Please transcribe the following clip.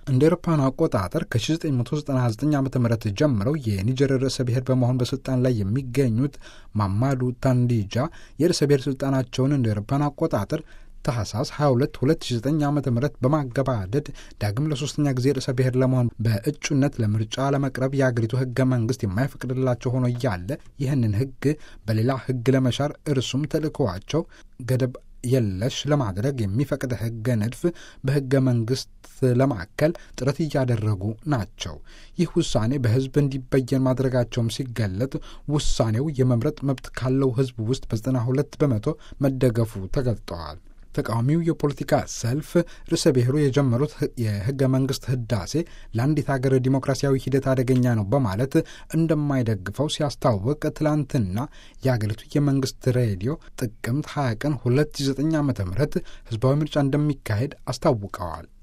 እንደ ኤሮፓውያኑ አቆጣጠር ከ1999 ዓ ም ጀምረው የኒጀር ርዕሰ ብሔር በመሆን በስልጣን ላይ የሚገኙት ማማዱ ታንዲጃ የርዕሰ ብሔር ስልጣናቸውን እንደ ኤሮፓውያኑ አቆጣጠር ታህሳስ 22 2009 ዓ ም በማገባደድ ዳግም ለሶስተኛ ጊዜ ርዕሰ ብሔር ለመሆን በእጩነት ለምርጫ ለመቅረብ የአገሪቱ ህገ መንግስት የማይፈቅድላቸው ሆኖ እያለ ይህንን ህግ በሌላ ህግ ለመሻር እርሱም ተልእኮዋቸው ገደብ የለሽ ለማድረግ የሚፈቅድ ህገ ንድፍ በህገ መንግስት ለማዕከል ጥረት እያደረጉ ናቸው። ይህ ውሳኔ በህዝብ እንዲበየን ማድረጋቸውም ሲገለጥ ውሳኔው የመምረጥ መብት ካለው ህዝብ ውስጥ በዘጠና ሁለት በመቶ መደገፉ ተገልጠዋል። ተቃዋሚው የፖለቲካ ሰልፍ ርዕሰ ብሔሩ የጀመሩት የህገ መንግስት ህዳሴ ለአንዲት ሀገር ዲሞክራሲያዊ ሂደት አደገኛ ነው በማለት እንደማይደግፈው ሲያስታውቅ ትላንትና የአገሪቱ የመንግስት ሬዲዮ ጥቅምት 20 ቀን 2009 ዓ ም ህዝባዊ ምርጫ እንደሚካሄድ አስታውቀዋል።